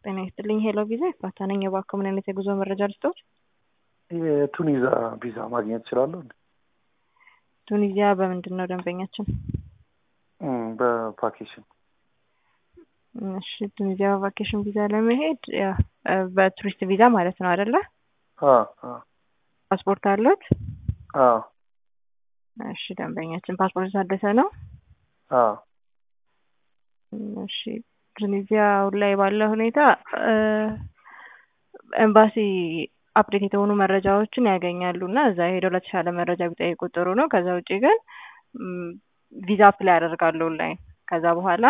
ጤና ይስጥልኝ ሄሎ ቪዛ ይፋታ ነኝ። እባክዎ ምን አይነት የጉዞ መረጃ ልስጥዎት? የቱኒዛ ቪዛ ማግኘት እችላለሁ? ቱኒዚያ በምንድን ነው ደንበኛችን? እም፣ በቫኬሽን እሺ ቱኒዚያ በቫኬሽን ቪዛ ለመሄድ ያ እ በቱሪስት ቪዛ ማለት ነው አይደለ? አ አ ፓስፖርት አለዎት? አ እሺ ደንበኛችን ፓስፖርት የታደሰ ነው? አ እሺ ቱኒዚያ አሁን ላይ ባለው ሁኔታ እ ኤምባሲ አፕዴት የተሆኑ መረጃዎችን ያገኛሉ እና እዛ ሄደው ለተሻለ መረጃ ቢጠይቁ ጥሩ ነው። ከዛ ውጭ ግን ም፣ ቪዛ አፕላይ ያደርጋሉ ኦንላይን። ከዛ በኋላ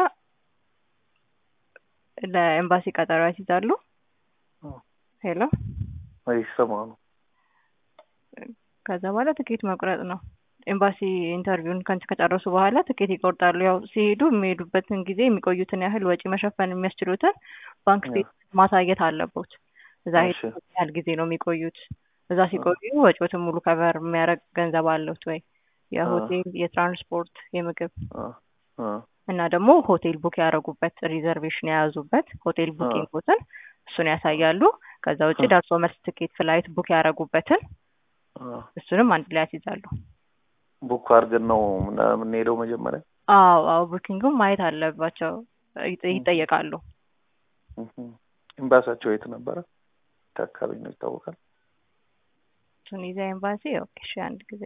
ለኤምባሲ ቀጠሮ ያስይዛሉ። ሄሎ ይሰማሉ። ከዛ በኋላ ትኬት መቁረጥ ነው። ኤምባሲ ኢንተርቪውን ከንት ከጨረሱ በኋላ ትኬት ይቆርጣሉ። ያው ሲሄዱ የሚሄዱበትን ጊዜ የሚቆዩትን ያህል ወጪ መሸፈን የሚያስችሉትን ባንክ ስቴትመንት ማሳየት አለቦት። እዛ እሺ። ሄዱ ያህል ጊዜ ነው የሚቆዩት። እዛ ሲቆዩ ወጪዎትን ሙሉ ከቨር የሚያደርግ ገንዘብ አለዎት ወይ? የሆቴል፣ የትራንስፖርት፣ የምግብ አ አ እና ደግሞ ሆቴል ቡክ ያደረጉበት ሪዘርቬሽን የያዙበት ሆቴል ቡኪንግን እሱን ያሳያሉ። ከዛ ውጭ አ ደርሶ መልስ ትኬት ፍላይት ቡክ ያደረጉበትን አ እሱንም አንድ ላይ ያስይዛሉ። ቡክ አድርገን ነው ምና- የምንሄደው መጀመሪያ። አዎ አዎ ቡኪንግም ማየት አለባቸው ይጠ- ይጠየቃሉ። እህ ኤምባሲያቸው የት ነበረ? የት አካባቢ ነው ይታወቃል? ቱኒዚያ ኤምባሲ ኦኬ እሺ አንድ ጊዜ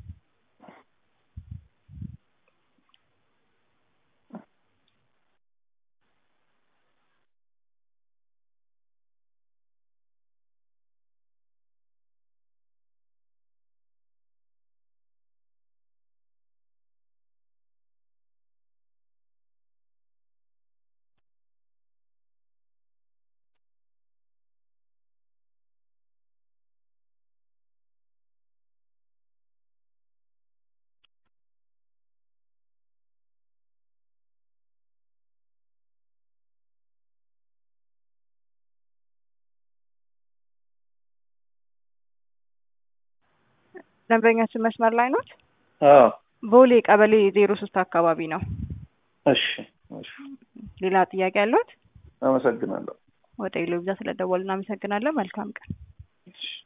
ደንበኛችን መስመር ላይ ኖት? አዎ ቦሌ ቀበሌ ዜሮ ሶስት አካባቢ ነው። እሺ እሺ ሌላ ጥያቄ ያለዎት? አመሰግናለሁ። ወደ ኢሎ ቪዛ ስለደወሉ እናመሰግናለን። መልካም ቀን። እሺ